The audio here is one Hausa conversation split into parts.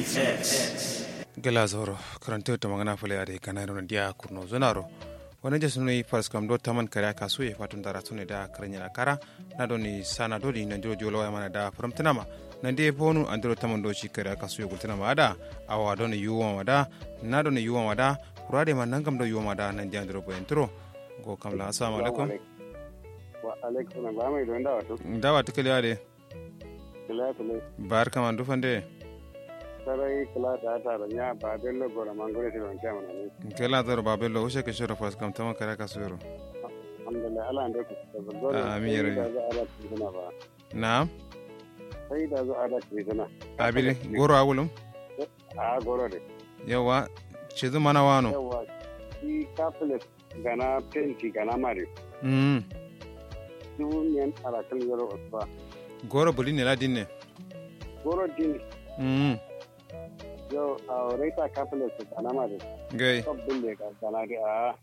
gela zoro karanto ta magana fule ade kana ron dia kurno zonaro wani jesu ne fars kam do taman kare ka su e fatun dara tune da karanya na kara na do ni sana do di na jiro jolo mana da framtana ma na de bonu andro taman do shi kare ka su e gultana ma da awa do ni yuwa ma da na do ni yuwa ma da kurade ma nangam do yuwa ma da nan dia andro bo entro go kam la assalamu alaikum wa alaikum ba mai don dawa to dawa tikali ade kila kila bar kama dufande sarai kila ta ta da nya ba bello gora mangore shi ban kama ne kela zoro babello ushe ke shoro fars kam taman kare ka su yoro alhamdulillah ala ande ku da gora Amin, ya Rabbi. da za ala ku zana ba na'am sai da zo ala ku zana abili goro awulum a goro de yawa cizu mana wano yawa shi kaflet gana penti gana mari mm. duniyan arakan yaro osba goro buli ne ladin ne goro din mm. yo a reta kaflet gana mari gai sabbin da ga gana da a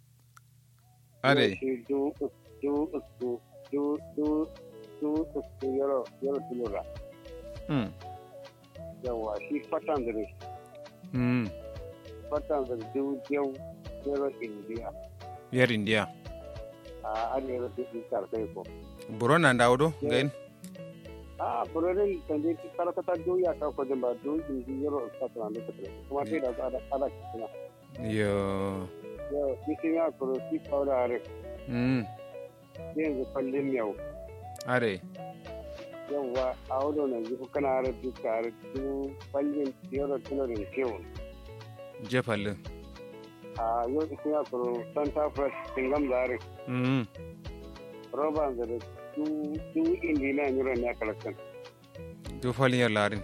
ade shi du du du du du du du yaro yaro tulura mm. yawa shi fatan da mm. fatan da du yau yaro indiya yar india a arewa da su karfe ko buro na ndawdo gain a burorin da ne ki karakata du ya ka ko ba du indi yaro fatan da ta kuma sai da ada ada kuma yo yau kisin ya kuro ki kaura are mm. yanzu kallin yau are yawa a wado na zuku kana are duka are du kallin yaro tulurin kewa jefalle a yau kisin ya kuro santa fresh tingam zare mm. roba da du du indi na yaro ne kalakan du falin yar larin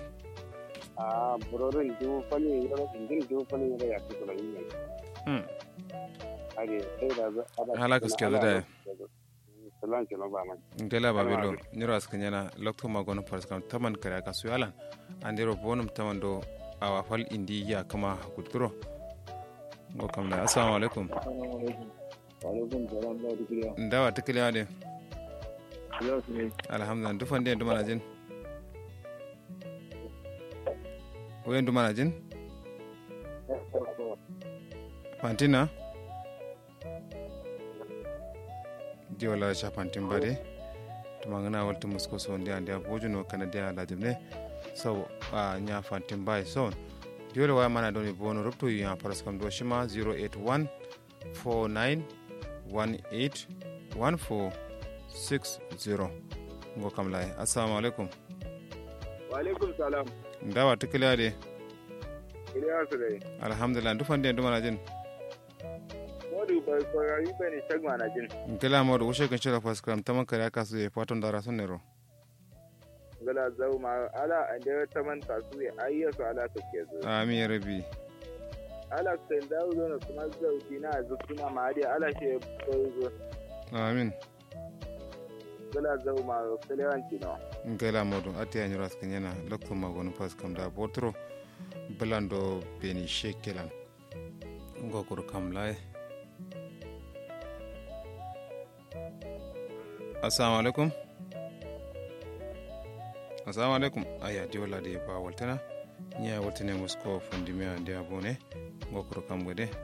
a burorin du falin yaro indin du falin yaro ya ci kula yin mm. are sai da za ada Hala gaskiya da dai. salan ce ba man gela babelo niro askanyana lokto magono fars kam taman kare ka su yalan andiro bonum taman do awa fal indi ya kama guduro go kam la assalamu alaikum alaikum salam da dukriya ndawa tikili ade yau ne alhamdulillah dufande dumana jin wayan dumana jin fantina di wala cha fantin bade to mangana walta musko so ndi ande bojuno kana dia lajimne so a nya fantin bay so di wala wa mana doni bono rupto ya paras kam do shima 081 49 18 14 60 ngo kam lay assalamu alaikum wa alaikum salam ndawa tikila de iliya su dai alhamdulillah dufande dumana jin modu bai koyari bai ne shagma na jin kila modo wushe kan shira faskram taman kare aka su fatan dara sun nero gala zau ma ala an da ta man tasu ya ayyasu ala ta ke zo amin ya rabi ala sai da zo na kuma zau dina zu kuma ma dai ala shi bai zo amin gala zau ma kalewan kino kila modo ati ya nyura skan yana lokto magono faskam da botro belando beni shekelan ngo kur kam lay assalamu alaikum assalamu alaikum aya di wala de ba waltana nya waltane musko fundime ande abone ngo kur kam gode